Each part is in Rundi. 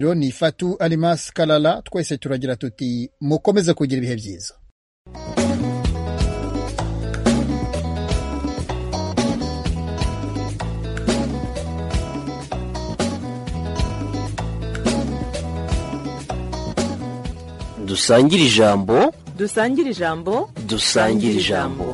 ni fatu alimas kalala twese turagira tuti mukomeze kugira ibihe byiza dusangire ijambo dusangire ijambo dusangire ijambo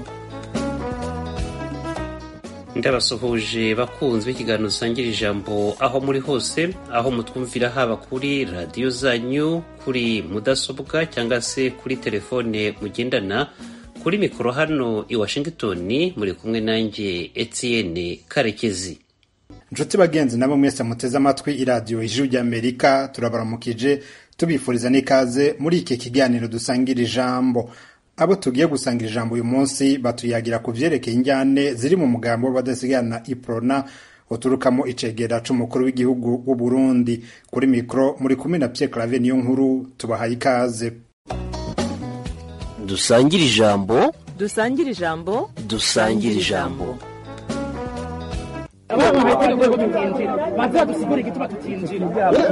ndabasuhuje bakunzi b'ikiganiro dusangira ijambo aho muri hose aho mutwumvira haba kuri radiyo zanyu kuri mudasobwa cyangwa se kuri telefone mugendana kuri mikoro hano i washington muri kumwe nanjye etienne karekezi inshuti bagenzi nabo mwese muteze amatwi iradiyo ijuru ry'amerika turabaramukije tubifuriza n'ikaze muri iki kiganiro dusangira ijambo abo tugiye gusangira ijambo uyu munsi batuyagira ku vyerekeye injyane ziri mu mugambo w'abadasigana iprona uturukamo icegera c'umukuru w'igihugu w'u Burundi kuri mikro muri kumwe na Pierre Claver niyo nkuru tubahaye ikaze dusangire ijambo dusangire ijambo dusangire ijambo abana bahita urwego tutinjira baza dusigura igituma tutinjira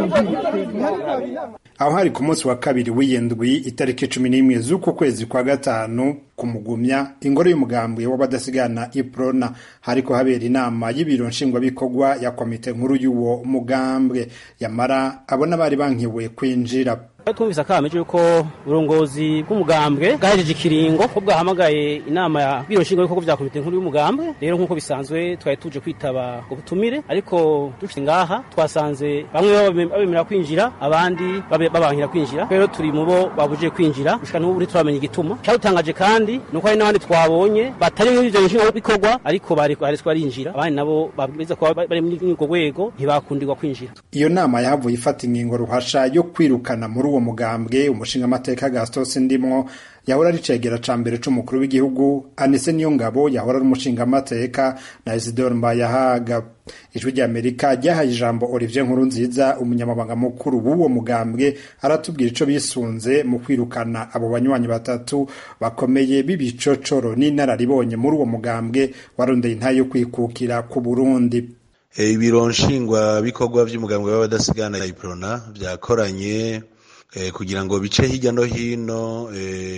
aho hari ku munsi wa kabiri w'iyendwi itariki cumi n'imwe z'uku kwezi kwa gatanu ku mugumya ingoro y'umugambwe w'abadasigana iprona hariko habera inama y'ibiro nshingwabikorwa ya komite nkuru y'uwo mugambwe yamara abo n'abari bankiwe kwinjira twumvise akameje yuko uburongozi bw'umugambwe bwahejeje ikiringo ko bwahamagaye inama ya biro nshingwabikorwa vya komite nkuru y'umugambwe rero nk'uko bisanzwe twari tuje kwitaba ubutumire ariko dushitse ngaha twasanze bamwe babemera kwinjira abandi babankira kwinjira rero turi mu bo babujije kwinjira gushika n'ubu ntituramenya igituma cyadutangaje kandi nuko hari n'abandi twabonye batari muri ivyo nshingwabikorwa ariko bari baretswe barinjira abandi nabo bameze kuba bari muri urwo rwego ntibakundirwa kwinjira iyo nama yahavuye ifata ingingo ruhasha yo kwirukana muri uwo mugambwe umushinga amateka Gaston Sindimwo yahora ari cegera ca mbere c'umukuru w'igihugu Anise Niyongabo yahora ari umushinga amateka na Isidore Mbayahaga ijwi ry'Amerika ryahaye ijambo Olivier Nkurunziza umunyamabanga mukuru w'uwo mugambwe aratubwira ico bisunze mu kwirukana abo banywanyi batatu bakomeye b'ibicocoro n'inararibonye muri uwo mugambwe warondeye intayo yo kwikukira ku Burundi ibiro nshingwa bikorwa vy'umugambwe w'abadasigana iprona vyakoranye kugira ngo bice hirya no hino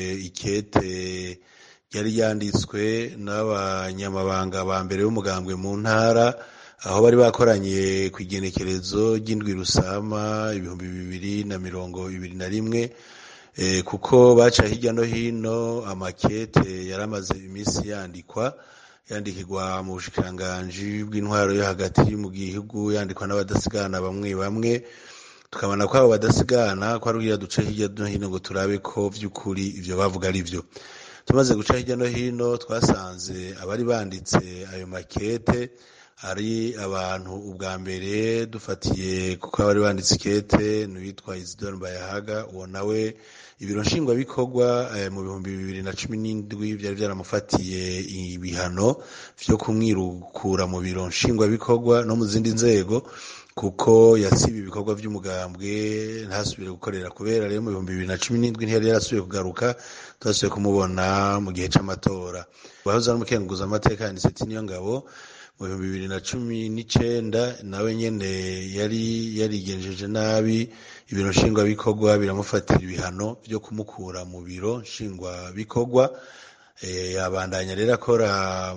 ikete ryari ryanditswe n'abanyamabanga ba mbere b'umugambwe mu ntara aho bari bakoranye ku igenekerezo ry'indwi rusama ibihumbi bibiri na mirongo ibiri na rimwe kuko baca hirya no hino amakete yari amaze iminsi yandikwa yandikirwa mu bushikiranganji bw'intwaro yo hagati mu gihugu yandikwa n'abadasigana bamwe bamwe tukabona ko abo badasigana ko ari kugira duce hirya no hino ngo turabe ko vy'ukuri ivyo bavuga ari vyo tumaze guca hirya no hino twasanze abari banditse ayo makete ari abantu ubwa mbere dufatiye kuko abari banditse ikete n'uwitwa Isidore Mbayahaga uwo nawe ibiro nshingwabikorwa mu bihumbi bibiri na cumi n'indwi byari byaramufatiye ibihano vyo kumwirukura mu biro nshingwabikorwa no mu zindi nzego kuko yasiba ibikorwa by'umugambwe ntasubire gukorera kubera rero mu bihumbi bibiri na cumi n'indwi ntiyari yarasubiye kugaruka twasubiye kumubona mu gihe c'amatora wahoze ari umukenguza amateka yanditse ati niyo ngabo mu bihumbi bibiri na cumi n'icenda nawe nyene yari yarigenjeje nabi ibiro nshingwabikorwa biramufatira ibihano vyo kumukura mu biro nshingwabikorwa abandanya rero akora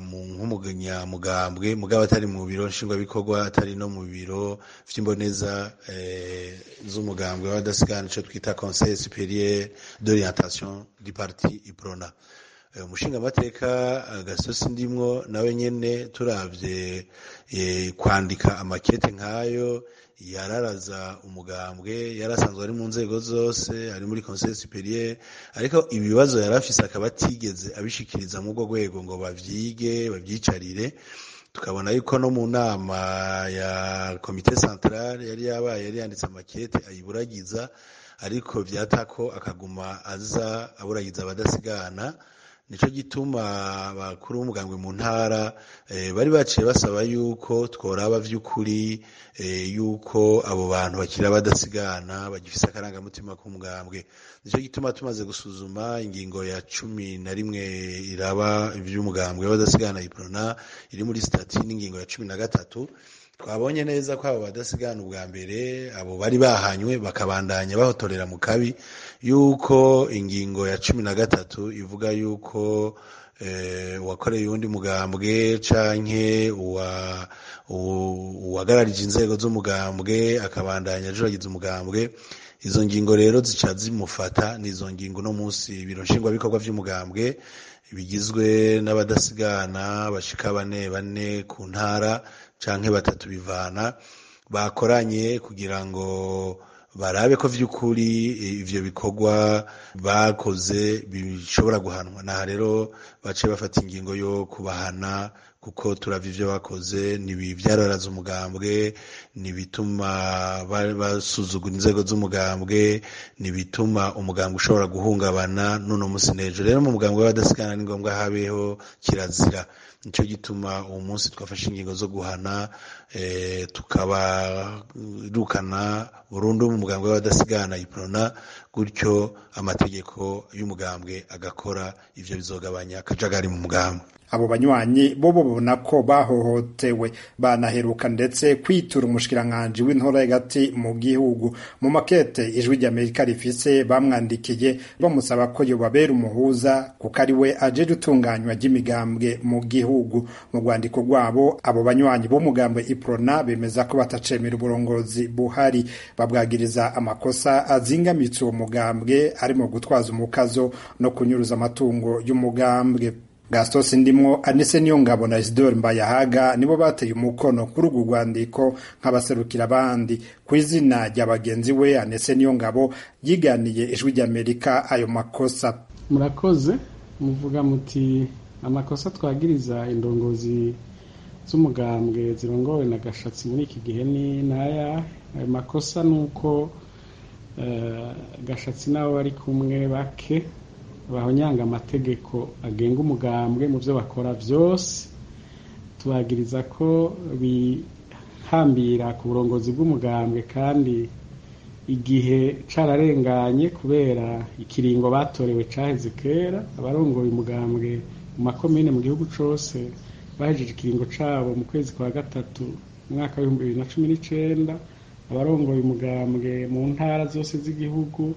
nk'umunyamugambwe mugabo atari mu biro nshingwabikorwa atari no mu biro vy'imboneza z'umugambwe w'abadasigana ico twita conseil supérieur d'orientation du parti iprona umushinga amateka gasosi ndimwo nawe nyene turavye kwandika amakete nk'ayo yararaza umugambwe yarasanzwe ari mu nzego zose ari muri conseil supérieur ariko ibibazo yarafise akaba atigeze abishikiriza mu rwo rwego ngo bavyige babyicarire tukabona yuko no mu nama ya komite centrale yari yabaye yari yanditse amakete ayiburagiza ariko vyatako akaguma aza aburagiza abadasigana nico gituma bakuru b'umugambwe mu ntara bari baciye basaba yuko tworaba vy'ukuri yuko abo bantu bakira badasigana bagifise akarangamutima k'umugambwe nico gituma tumaze gusuzuma ingingo ya cumi na rimwe iraba ivy'umugambwe w'abadasigana iprona iri muri stati n'ingingo ya cumi na gatatu twabonye neza ko abo badasigana ubwa mbere abo bari bahanywe bakabandanya bahotorera mu kabi yuko ingingo ya cumi na gatatu ivuga yuko uwakoreye uwundi mugambwe canke uwagararije inzego z'umugambwe akabandanya ajuragiza umugambwe izo ngingo rero zica zimufata n'izo ngingo no munsi ibiro nshingwabikorwa vy'umugambwe bigizwe n'abadasigana bashika bane bane ku ntara canke batatu bivana bakoranye kugira ngo barabe ko vy'ukuri ivyo bikorwa bakoze bishobora guhanwa naha rero bace bafata ingingo yo kubahana kuko turavye ivyo bakoze nibi vyararaza umugambwe nibituma basuzugura inzego z'umugambwe nibituma umugambwe ushobora guhungabana nuno musi nejo rero mu mugambwe w'abadasigana ni ngombwa habeho kirazira nico gituma uwo munsi twafashe ingingo zo guhana e, tukabarukana burundu mu mugambwe w'abadasigana iprona gutyo amategeko y'umugambwe agakora ivyo bizogabanya akajagari mu mugambwe abo banywanyi bo babona ko bahohotewe banaheruka ndetse kwitura umushikiranganji w'intora hagati mu gihugu mu makete ijwi ry'amerika rifise bamwandikiye bamusaba ko yobabera umuhuza kuko ari we ajeje utunganywa ry'imigambwe mu gihugu mu rwandiko rwabo abo banywanyi b'umugambwe iprona bemeza ko batacemera uburongozi buhari babwagiriza amakosa azingamitse uwo mugambwe arimo gutwaza umukazo no kunyuruza amatungo y'umugambwe Gaston Sindimwo Anise Niyongabo na Isidore Mbayahaga nibo bateye umukono kuri urwo rwandiko nk'abaserukira abandi ku izina rya bagenzi we Anise Niyongabo yiganiye ijwi ry'Amerika ayo makosa murakoze muvuga muti amakosa twagiriza indongozi z'umugambwe zirongowe na gashatsi muri iki gihe ni naya ayo makosa ni uko uh, gashatsi nabo bari kumwe bake bahonyanga amategeko agenga umugambwe mu byo bakora byose tubagiriza ko bihambira ku burongozi bw'umugambwe kandi igihe cararenganye kubera ikiringo batorewe caheze kera abarongoye umugambwe mu makomine mu gihugu cose bahejeje ikiringo cabo mu kwezi kwa gatatu umwaka w'ibihumbi bibiri na cumi n'icenda abarongoye umugambwe mu ntara zose z'igihugu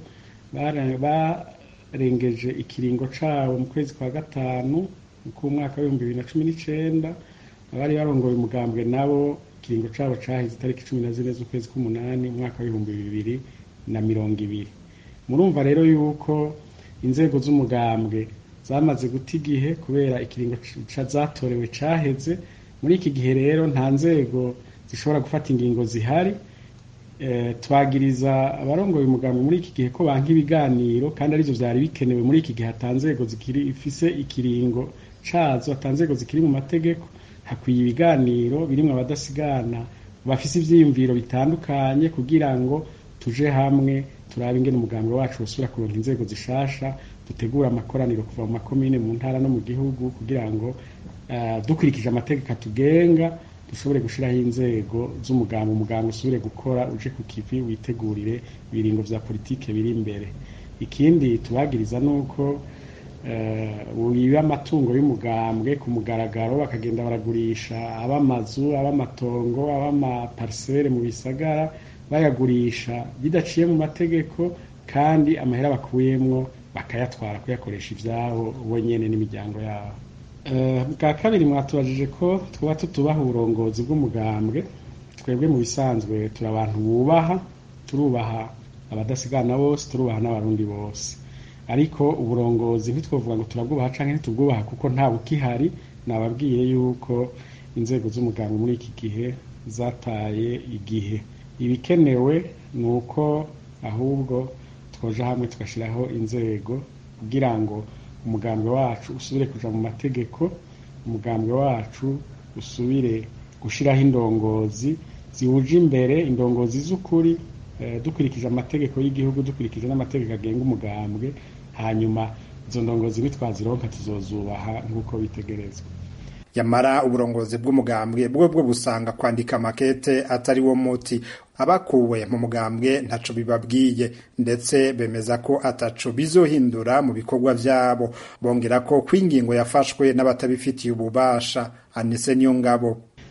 barengeje ikiringo cabo mu kwezi kwa gatanu k'umwaka w'ibihumbi bibiri na cumi n'icenda abari barongoye umugambwe nabo ikiringo cabo caheze itariki cumi na zine z'ukwezi k'umunani umwaka w'ibihumbi bibiri na mirongo ibiri murumva rero yuko inzego z'umugambwe zamaze guta igihe kubera ikiringo zatorewe caheze muri iki gihe rero nta nzego zishobora gufata ingingo zihari twagiriza abarongoye umugambwe muri iki gihe ko banka ibiganiro kandi arivyo vyari bikenewe muri iki gihe hatanzego zikiri ifise ikiringo cazo hatanzego zikiri mu mategeko hakwiye ibiganiro birimwo abadasigana bafise ivyiyumviro bitandukanye kugira ngo tuje hamwe turabe ingene umugambwe wacu usubira kuronka inzego zishasha dutegura amakoraniro kuva mu makomine mu ntara no mu gihugu kugira ngo uh, dukurikije amategeko atugenga dushobore gushiraho inzego z'umugambwe umugambwe usubire gukora uje ku kivi witegurire ibiringo vya politike biri imbere ikindi tubagiriza nuko wiba amatungo y'umugambwe ku mugaragaro bakagenda baragurisha ab'amazu ab'amatongo ab'amaparisere mu bisagara bayagurisha bidaciye mu mategeko kandi amahera bakuyemwo bakayatwara kuyakoresha ivyabo bo nyene n'imiryango yabo bwa kabiri mwatubajije ko twaba tutubaha uburongozi bw'umugambwe twebwe mu bisanzwe turi abantu bubaha turubaha abadasigana bose turubaha n'abarundi bose ariko uburongozi ntitwavuga ngo turabwubaha canke ntitubwubaha kuko nta bukihari nababwiye yuko inzego z'umugambwe muri iki gihe zataye igihe ibikenewe ni uko ahubwo twoja hamwe tugashiraho inzego kugira ngo umugambwe wacu usubire kuja mu mategeko umugambwe wacu usubire gushiraho indongozi ziwuje imbere indongozi z'ukuri dukurikije amategeko y'igihugu dukurikije n'amategeko agenga umugambwe hanyuma izo ndongozi nitwazironka tuzozubaha nk'uko bitegerezwa yamara uburongozi bw'umugambwe bwo bwo busanga kwandika makete atari wo muti abakuwe mu mugambwe ntaco bibabwiye ndetse bemeza ko ataco bizohindura mu bikorwa vyabo bongera ko kwingingo yafashwe n'abatabifitiye ububasha anise niyo ngabo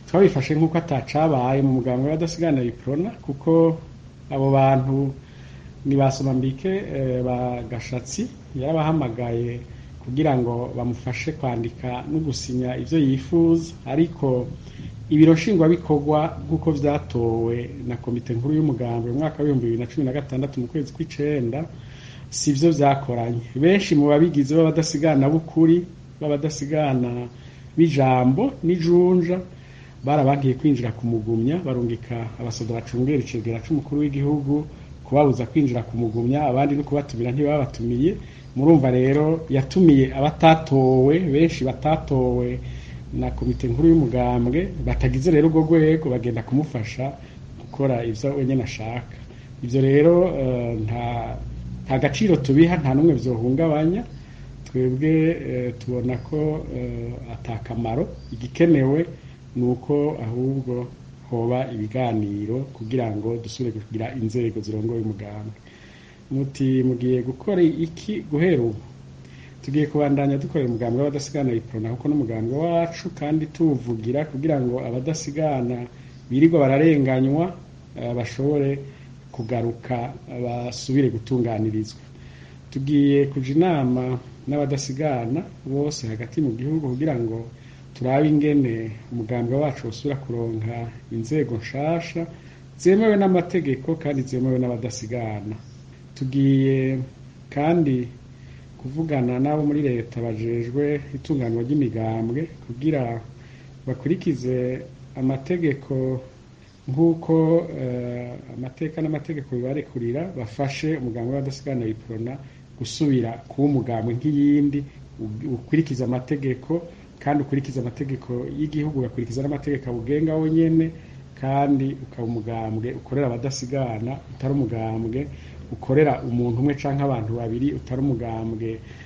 twabifashe nk'uko atacabaye mu muganga w'abadasigana iprona kuko abo bantu ni basomambike ba gashatsi yarabahamagaye kugira ngo bamufashe kwandika no gusinya ibyo yifuza ariko ibiro nshingwabikorwa nk'uko byatowe na komite nkuru y'umugambwe mu mwaka w'ibihumbi bibiri na cumi na gatandatu mu kwezi kw'icenda si byo byakoranye benshi mu babigize b'abadasigana b'ukuri b'abadasigana b'ijambo n'ijunja barabankiye kwinjira ku mugumya barungika abasoda bacungera icegera c'umukuru w'igihugu kubabuza kwinjira ku mugumya abandi no kubatumira ntibabatumiye murumva rero yatumiye abatatowe benshi batatowe na komite nkuru y'umugambwe batagize rero urwo rwego bagenda kumufasha gukora ibyo wenyine ashaka ibyo rero nta nta gaciro tubiha nta n'umwe byohungabanya twebwe tubona ko atakamaro igikenewe ni uko ahubwo hoba ibiganiro kugira ngo dusubire kugira inzego zirongoye umugambwe muti mugiye gukora iki guhera ubu tugiye kubandanya dukorera umugambwe w'abadasigana iprona kuko n'umugambwe wacu kandi tuwuvugira kugira ngo abadasigana birirwa bararenganywa bashobore kugaruka basubire gutunganirizwa tugiye kuja inama n'abadasigana bose hagati mu gihugu kugira ngo turabe ingene umugambwe wacu usubira kuronka inzego nshasha zemewe n'amategeko kandi zemewe n'abadasigana tugiye kandi kuvugana n'abo muri leta bajejwe itunganywa ry'imigambwe kugira bakurikize amategeko nk'uko amateka n'amategeko bibarekurira bafashe umugambwe w'abadasigana iprona gusubira kuba umugambwe nk'iyindi ukurikiza amategeko kandi ukurikiza amategeko y'igihugu ugakurikiza n'amategeko awugenga wonyene kandi ukaba umugambwe ukorera abadasigana utari umugambwe ukorera umuntu umwe canke abantu babiri utari umugambwe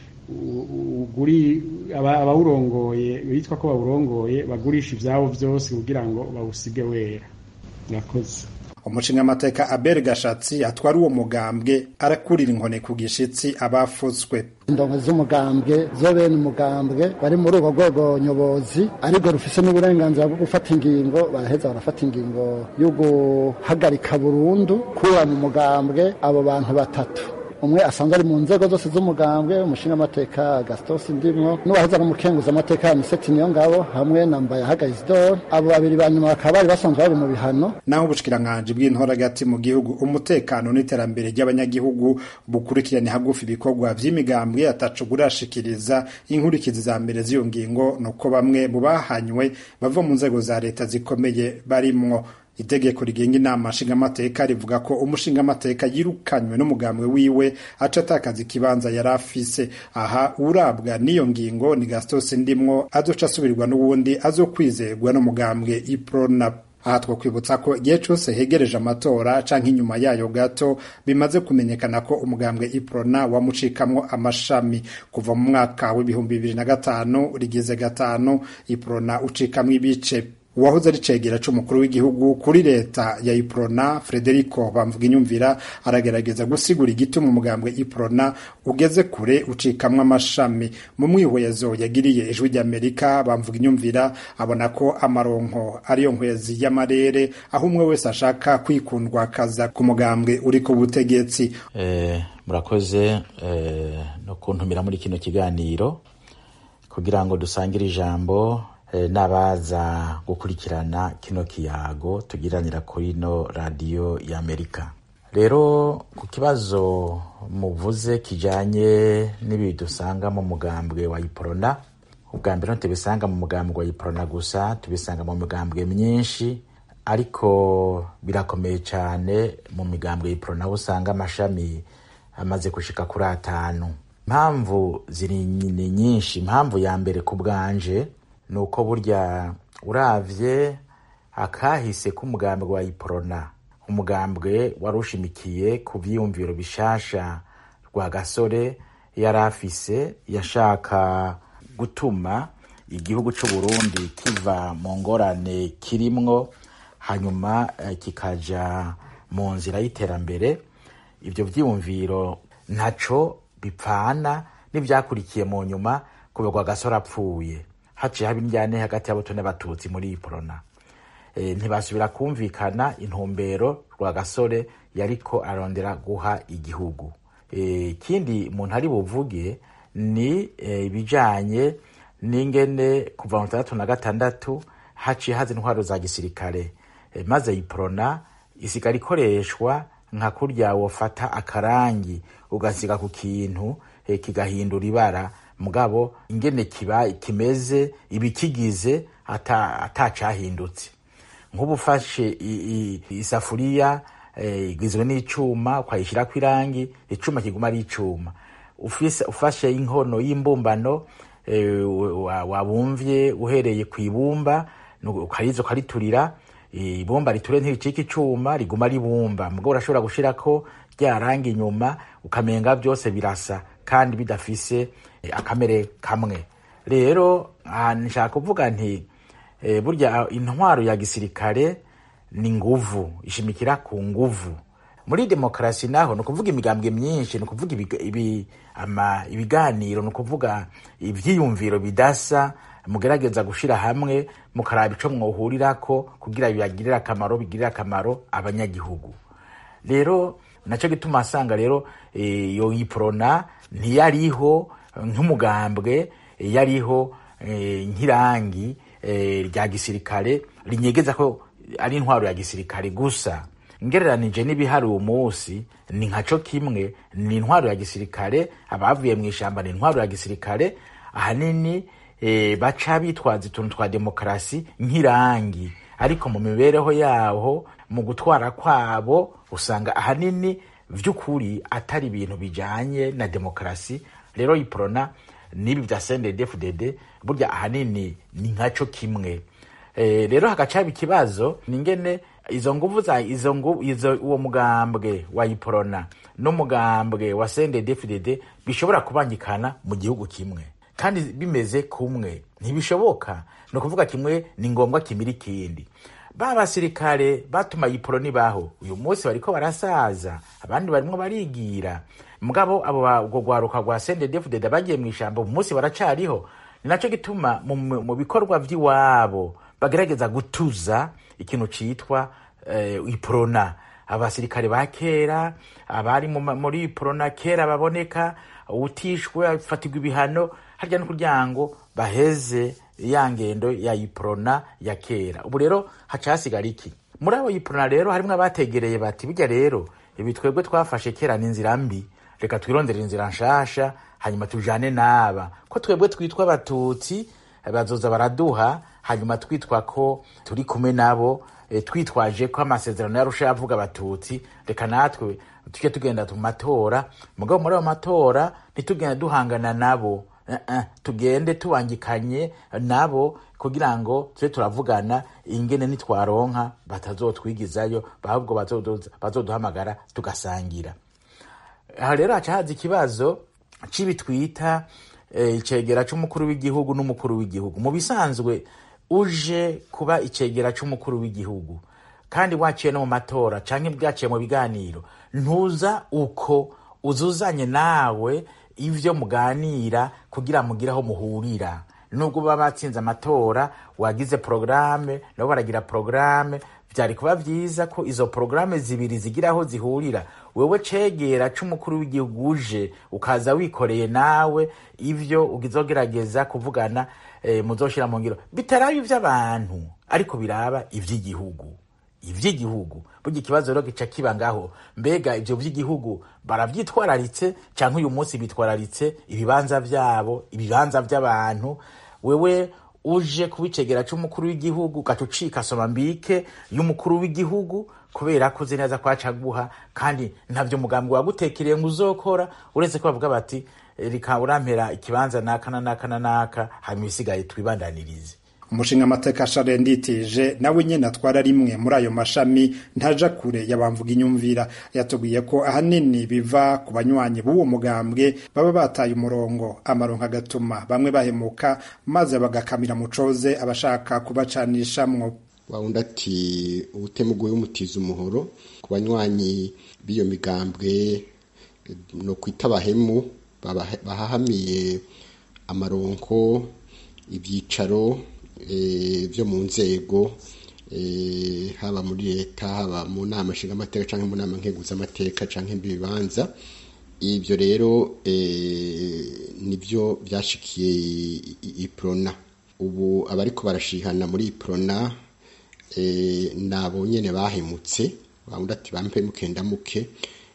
uguri abawurongoye bitwa ko bawurongoye bagurisha ivyabo vyose kugira ngo bawusige wera murakoze umushingamateka abel gashatsi atwara uwo mugambwe arakurira inkoni ku gishitsi abafutswe indongo z'umugambwe zo bene umugambwe bari muri urwo rwego nyobozi ariko rufise n'uburenganzira bwo gufata ingingo baraheza barafata ingingo yo guhagarika burundu kuba mu mugambwe abo bantu batatu umwe asanzwe ari mu nzego zose z'umugambwe umushingamateka gastos ndimwo n'uwahoze ari umukenguza amateka miseti niyo ngabo hamwe na mbayahaga isidore abo babiri ba nyuma bakaba bari basanzwe bari mu bihano naho ubushikiranganji bw'intoragati mu gihugu umutekano n'iterambere ry'abanyagihugu bukurikirane hagufi ibikorwa vy'imigambwe ataco burashikiriza inkurikizi za mbere z'iyo ngingo nuko bamwe mu bahanywe bava mu nzego za leta zikomeye barimwo itegeko rigenga inama nshingamateka rivuga ko umushingamateka yirukanywe n'umugambwe wiwe aca atakaza ikibanza yari afise aha urabwa n'iyo ngingo ni gastos ndimwo azoca asubirwa n'uwundi azokwizerwa n'umugambwe iprona aha twakwibutsa ko igihe cyose hegereje amatora canke inyuma yayo gato bimaze kumenyekana ko umugambwe iprona wamucikamwo amashami kuva mu mwaka w'ibihumbi bibiri na gatanu rigize gatanu iprona ucikamwo ibice uwahoze ari cegera c'umukuru w'igihugu kuri leta ya iprona frederico bamvuga inyumvira aragerageza gusigura igituma umugambwe iprona ugeze kure ucikamwo amashami mu mwihwezo yagiriye ijwi ry'amerika bamvuga inyumvira abona ko amaronko ariyo nkwezi y'amarere aho umwe wese ashaka kwikundwa akaza ku mugambwe uri ku butegetsi eh, murakoze eh, no kuntumira muri kino kiganiro kugira ngo dusangire ijambo n'abaza gukurikirana kino kiyago tugiranira kuri ino radiyo y'amerika rero ku kibazo muvuze kijanye n'ibi dusanga mu mugambwe wa iporona ubwa mbere ntitubisanga mu mugambwe wa iporona gusa tubisanga mu migambwe myinshi ariko birakomeye cyane mu migambwe ya iporona aho usanga amashami amaze gushika kuri atanu impamvu ziri ni nyinshi impamvu ya mbere ku bwanje ni uko burya uravye akahise k'umugambwe wa iporona umugambwe wari ushimikiye ku vyiyumviro bishasha rwa gasore yari afise yashaka gutuma igihugu c'uburundi kiva mu ngorane kirimwo hanyuma eh, kikaja mu nzira y'iterambere ivyo vyiyumviro ntaco bipfana n'ivyakurikiye mu nyuma kuberwa gasore apfuye haciye haba indyane hagati y'abato n'abatutsi muri iporona ntibasubira kumvikana intumbero rwagasore yariko arondera guha igihugu ikindi umuntu ari buvuge ni ibijanye n'ingene kuva mu tandatu na gatandatu haciye haza intwaro za gisirikare maze iprona isigara ikoreshwa nka kurya wofata akarangi ugasiga ku kintu kigahindura ibara mugabo ingene kiba kimeze ibikigize atacahindutse nk'ubu ufashe isafuriya igizwe n'icuma ukayishyirako irangi icuma kiguma ari icuma ufashe inkono y'imbumbano wabumvye uhereye ku ibumba ukariza ukariturira ibumba riture ntiricika icuma riguma ribumba mugabo urashobora gushirako rya rangi inyuma ukamenga byose birasa kandi bidafise akamere kamwe rero nshaka kuvuga nti burya intwaro ya gisirikare ni nguvu ishimikira ku nguvu muri demokarasi naho ni ukuvuga imigambwe myinshi ni ukuvuga ibiganiro ni ukuvuga ibyiyumviro bidasa mugerageza gushyira hamwe mukaraba icyo mwohurirako kugira bibagirire akamaro bigirire akamaro abanyagihugu rero nacyo gituma asanga rero iyo yiporona ntiyariho nk'umugambwe yariho nk'irangi rya gisirikare rinyegeza ko ari intwaro ya gisirikare gusa ngereranije n'ibihari uwo munsi ni nkaco kimwe ni intwaro ya gisirikare abavuye mu ishyamba ni intwaro ya gisirikare ahanini e, baca bitwaza utuntu twa demokarasi nk'irangi ariko mu mibereho yaho mu gutwara kwabo usanga ahanini vy'ukuri atari ibintu bijanye na demokarasi rero iprona n'ibi vya CNDD-FDD burya ahanini ni nkaco kimwe e, rero hagacaba ikibazo ningene izo nguvu za izo nguvu izo uwo mugambwe wa iprona n'umugambwe wa CNDD-FDD bishobora kubangikana mu gihugu kimwe kandi bimeze kumwe ntibishoboka ni ukuvuga kimwe ni ngombwa kimira ikindi ba basirikare batuma iporo nibaho uyu munsi bariko barasaza abandi barimwo barigira mugabo abo ubwo rwaruka rwa CNDD-FDD bagiye mu ishyamba uyu munsi baracariho ni naco gituma mu bikorwa vy'iwabo bagerageza gutuza ikintu citwa uh, iprona abasirikare ba kera abari muri iprona kera baboneka utishwe afatirwa ibihano harya no kugira ngo baheze ya ngendo ya iprona ya kera ubu rero haca hasigara iki muri abo iprona rero harimwo abategereye bati bijya rero ibi twebwe twafashe kera ni inzira mbi reka twirondere inzira nshasha hanyuma tujane n'aba ko twebwe twitwa abatutsi bazoza baraduha hanyuma twitwa ko turi kumwe nabo e, twitwaje ko amasezerano yarusha avuga abatutsi reka natwe tujye tugenda mu matora mugabo muri ayo matora ntitugenda duhangana nabo uh -uh. tugende tubangikanye nabo kugira ngo tube turavugana ingene nitwaronka batazotwigizayo ahubwo bazoduhamagara tugasangira aha rero haca haza ikibazo cibi twita icegera c'umukuru w'igihugu n'umukuru w'igihugu mu bisanzwe uje kuba icegera c'umukuru w'igihugu kandi waciye no mu matora canke bwaciye mu biganiro ntuza uko uzuzanye nawe ivyo muganira kugira mugire aho muhurira nubwo baba batsinze amatora wagize porogaramu nabo baragira porogaramu vyari kuba vyiza ko izo porogaramu zibiri zigira aho zihurira wewe cegera c'umukuru w'igihugu uje ukaza wikoreye nawe ivyo ugizogerageza kuvugana e, muzoshira mu ngiro bitaraba ivy'abantu ariko biraba ivy'igihugu ivy'igihugu burya ikibazo rero gica kiba ngaho mbega ivyo vy'igihugu baravyitwararitse canke uyu munsi bitwararitse ibibanza vyabo ibibanza vy'abantu wewe uje kubicegera c'umukuru w'igihugu ugaca ucika soma mbike y'umukuru w'igihugu kubera ko uzi neza ko acaguha kandi ntavyo umugambi wagutekereye ngo uzokora uretse ko bavuga bati reka urampera ikibanza naka na naka na naka hanyuma isigaye twibandanirize umushinga amateka share nditije nawe nyene atwara rimwe muri ayo mashami ntaja kure yabamvuga inyumvira yatubwiye ko ahanini biva ku banywanyi b'uwo mugambwe baba bataye umurongo amaronko agatuma bamwe bahemuka maze bagakamira mucoze abashaka kubacanishamwo wawundi ati ubutemuguye umutiza umuhoro ku banywanyi b'iyo migambwe no kwita abahemu bahahamiye amaronko ibyicaro byo mu nzego haba muri leta haba mu nama nshingamateka cyangwa mu nama nkeguzamateka cyangwa ibibanza ibyo rero nibyo byashikiye iprona ubu abariko barashihana muri iprona nabo nyene bahemutse bavuga ati bampe mukenda muke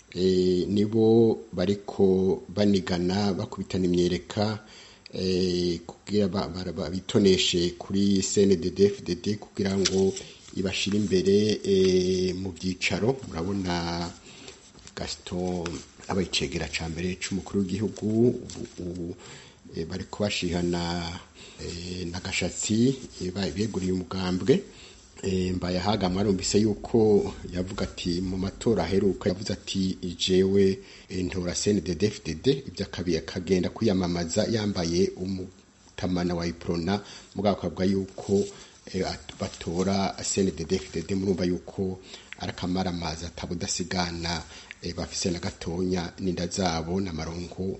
nibo bariko banigana bakubitana imyereka kugira bitoneshe kuri CNDD FDD kugira ngo ibashire imbere mu byicaro murabona Gaston abayicegera ca mbere c'umukuru w'igihugu ubu bari kubashihana na gashatsi beguriye umugambwe mbaye ahaga mwarumvise yuko yavuga ati mu matora aheruka yavuze ati jewe ntora CNDD FDD ibyo akabiye akagenda kwiyamamaza yambaye umutamana wa iprona mugabo akavuga yuko batora CNDD FDD murumva yuko arakamara amazi atabudasigana bafise na gatonya n'inda zabo n'amaronko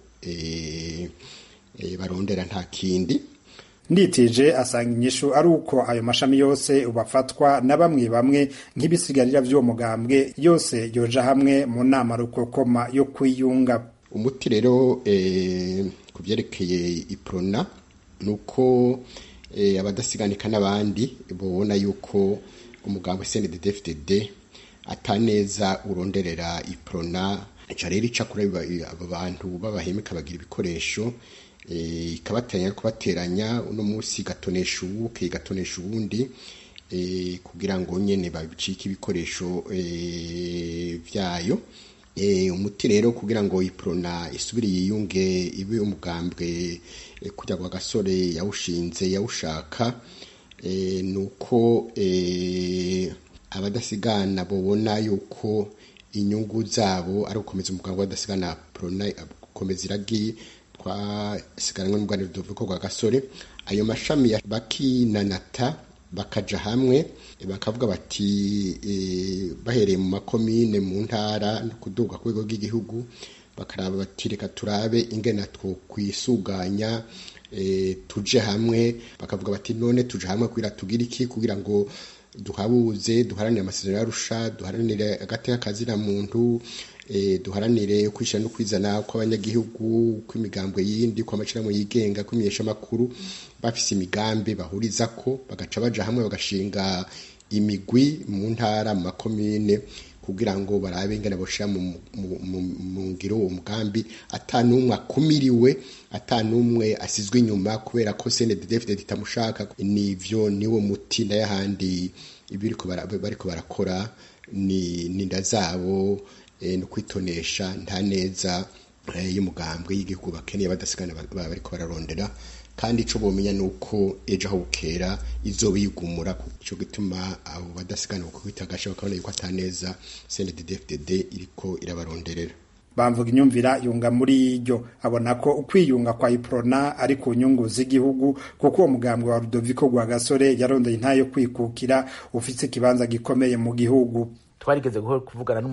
barondera nta kindi nditije asanga inyishu ari uko ayo mashami yose ubafatwa na bamwe bamwe nk'ibisigarira by'uwo mugambwe yose yoja hamwe mu nama rukokoma yo kwiyunga umuti rero ku byerekeye iprona ni uko abadasiganika n'abandi babona yuko umugambwe CNDD-FDD ataneza uronderera iprona ica rero ica kuri abo bantu babahemeka bagira ibikoresho ikabateranya no kubateranya uno munsi igatonesha uwuke igatonesha uwundi kugira ngo nyene babicike ibikoresho vyayo umuti rero kugira ngo iprona isubire yiyunge ibe umugambwe kujya kwa gasore yawushinze yawushaka nuko abadasigana babona yuko inyungu zabo ari ugukomeza umugambwe w'abadasigana prona gukomeza iragi twasigaranywe n'ubwanire rudovuko rwa gasore ayo mashami bakinanata bakaja hamwe bakavuga bati bahereye mu makomine mu ntara no kuduga ku rwego rw'igihugu bakaraba bati reka turabe ingena two kwisuganya tuje hamwe bakavuga bati none tuje hamwe kugira tugire iki kugira ngo duhabuze duharanire amasezerano yarusha duharanire agateka kazina muntu duharanire kwishyira no kwizana kw'abanyagihugu kw'imigambwe yindi kw'amashyirahamwe yigenga kw'imenyesha amakuru bafise imigambi bahuriza ko bagaca baja hamwe bagashinga imigwi mu ntara mu makomine kugira ngo barabe ingene boshira mu ngiro uwo mugambi ata n'umwe akumiriwe ata n'umwe asizwe inyuma kubera ko CNDD-FDD itamushaka nivyo niwo muti n'ayahandi ibiriko bariko barakora ni ninda zabo no kwitonesha nta neza y'umugambwe y'igihugu bakeneye badasigana bariko bararondera kandi ico bomenya nuko ejo aho bukera izoba yigumura ico gituma abo badasigana kukwita gasha bakabona yuko ataneza CNDD-FDD iriko irabaronderera bamvuga inyumvira yunga muri iryo abona ko ukwiyunga kwa iprona ari ku nyungu z'igihugu kuko uwo mugambwe wa Rudoviko rwa gasore yarondeye intayo yo kwikukira ufise ikibanza gikomeye mu gihugu twarigeze kuvugana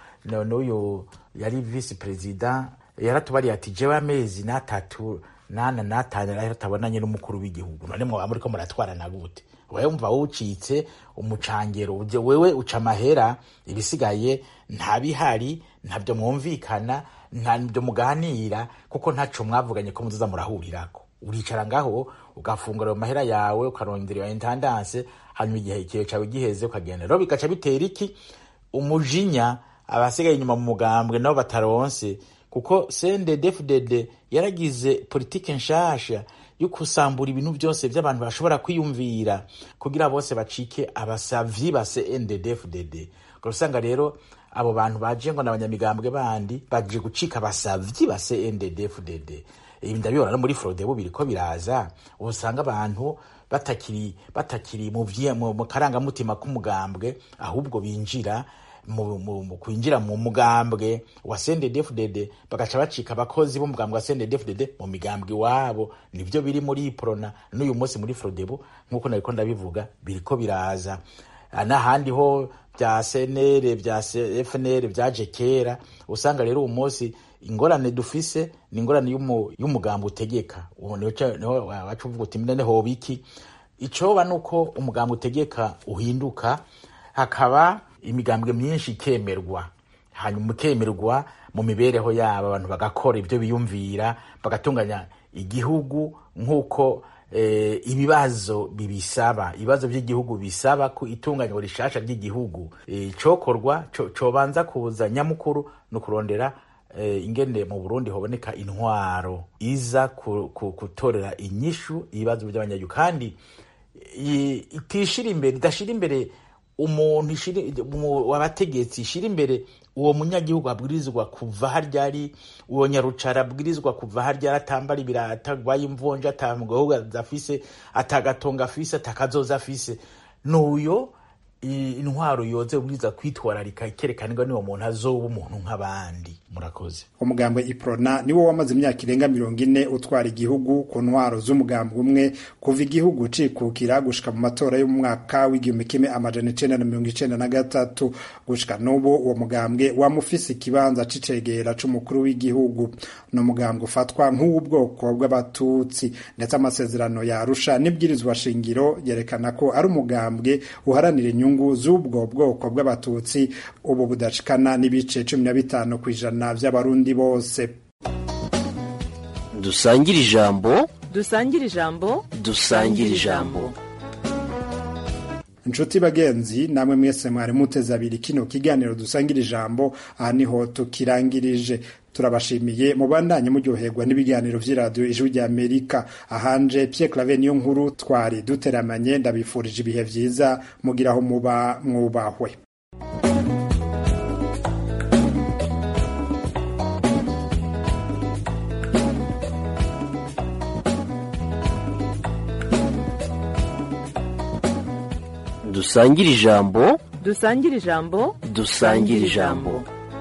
n'uyu yari visi perezida yaratubariye ati jewe amezi n'atatu nana natanu rero tabonanye n'umukuru w'igihugu none mwaba muriko muratwarana gute wewe umva wucitse umucangero uje wewe uca amahera ibisigaye nta bihari ntabyo mwumvikana ntabyo muganira kuko ntaco mwavuganye ko muzoza murahurirako uricara ngaho ugafungura ayo mahera yawe ukarondera iyo intendance hanyuma igihe kiwe cawe giheze ukagenda rero bigaca bitera iki umujinya abasigaye inyuma mu mugambwe nabo bataronse kuko CNDD-FDD yaragize politike nshasha yo kusambura ibintu byose by'abantu bashobora kwiyumvira kugira bose bacike abasavyi ba CNDD-FDD usanga rero abo bantu baje ngo n'abanyamigambwe bandi baje gucika abasavyi ba CNDD-FDD ibi ndabibona no muri Frodebu biriko biraza usanga abantu batakiri batakiri mu mu karangamutima k'umugambwe ahubwo binjira mu kwinjira mu mugambwe wa CNDD-FDD bagaca bacika abakozi b'umugambwe wa CNDD-FDD mu migambwe iwabo nivyo biri muri iprona n'uyu munsi muri Frodebu nk'uko nariko ndabivuga biriko biraza n'ahandi ho bya CNL bya FNL byaje kera usanga rero uyu munsi ingorane dufise ni ingorane y'umugambi utegeka niho wacu uvuga uti none hoba iki icoba nuko umugambwe utegeka uhinduka hakaba imigambwe myinshi ikemerwa hanyuma ukemerwa mu mibereho yabo abantu bagakora ibyo biyumvira bagatunganya igihugu nk'uko eh, ibibazo bibisaba ibibazo by'igihugu bisaba ku itunganywa rishasha ry'igihugu eh, cokorwa co- cobanza kuza nyamukuru no kurondera eh, ingene mu Burundi hoboneka intwaro iza ku, ku, gutorera inyishu ibibazo by'abanyagihugu kandi i- itishira imbere idashira imbere umuntu ishira umu- wabategetsi ishira imbere uwo munyagihugu abwirizwa kuva harya ari uwo nyarucara abwirizwa kuva harya ari atambara ibirata agwaye imvunja atamugahugu afise atagatonga afise atakazoza afise nuyo i- intwaro yoze ubwiza kwitwararika ikerekana ngo niwo muntu azoba umuntu nk'abandi murakoze umugambwe iprona niwo wamaze imyaka irenga mirongo ine utwara igihugu ku ntwaro z'umugambwe umwe kuva igihugu cikukira gushika mu matora y'umwaka w'igihumbi kimwe amajana icenda na mirongo icenda na gatatu gushika n'ubu uwo mugambwe wamufise ikibanza c'icegera c'umukuru w'igihugu ni umugambwe ufatwa nk'uw'ubwoko bw'abatutsi ndetse amasezerano yarusha n'ibwirizwa shingiro yerekana ko ari umugambwe uharanira inyungu z'ubwo bwoko bw'abatutsi ubu budashikana n'ibice cumi na bitanu ku ijana by'abarundi bose dusangire ijambo dusangire ijambo dusangire ijambo inshuti bagenzi namwe mwese mwari muteze abiri kino kiganiro dusangira ijambo aha niho tukirangirije turabashimiye mubandanye muryoherwa n'ibiganiro vy'iradiyo ijwi rya amerika ahanje pierre clave niyo nkuru twari duteramanye ndabifurije ibihe vyiza mugira aho muba mwubahwe dusangire ijambo dusangire ijambo dusangire ijambo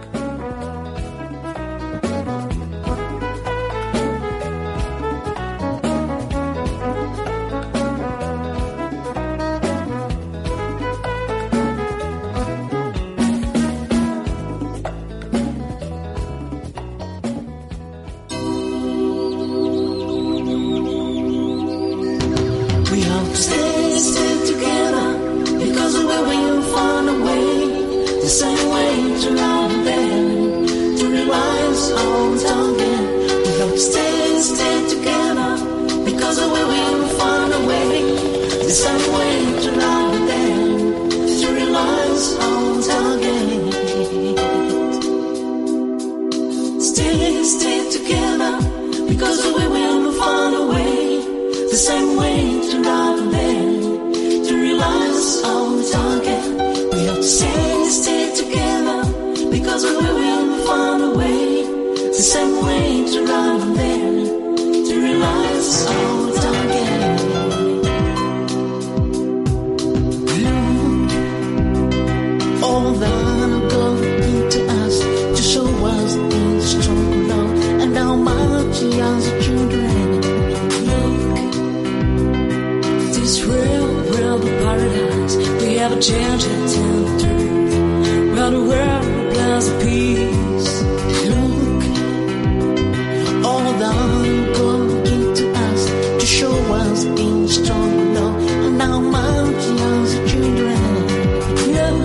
We have to stay, stay together because of where we found a way, the same way to love them, to realize our target. We have to stay, stay together because of where we found a way, the same way to love them, to realize our target. Stay, stay together because of where we found a way the same way to love them, to realize our target. We have to stay, stay together because we will find a way, the same way to love them, to realize our target. Look, all that God into us to show us in strong love and how much He has children. Look, this real, real paradise. We have a chance to tell the truth. Round the world, there's a peace. Look, all that God into us to show us in strong love and how much He has children. Look,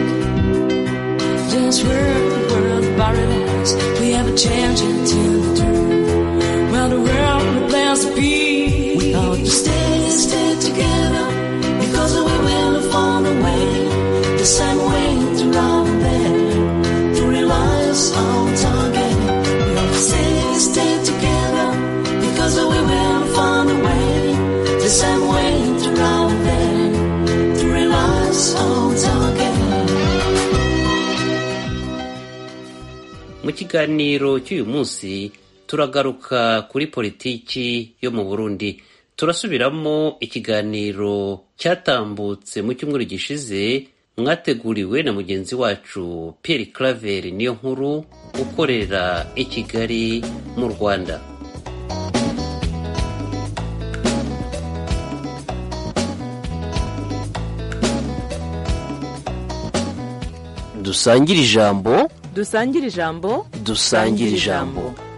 this real, world paradise. We have a chance to tell the truth. Round the world, there's a peace. We ought to stay, stay together because we will find a way, the same way to love them, to realize our target. We ought to stay, stay together because we will find a way, the same way to love them, to realize our target. mu kiganiro cy'uyu munsi turagaruka kuri politiki yo mu burundi turasubiramo ikiganiro cyatambutse mu cyumweru gishize mwateguriwe na mugenzi wacu Pierre Claver niyo nkuru ukorera i Kigali mu Rwanda dusangire ijambo dusangire ijambo dusangire ijambo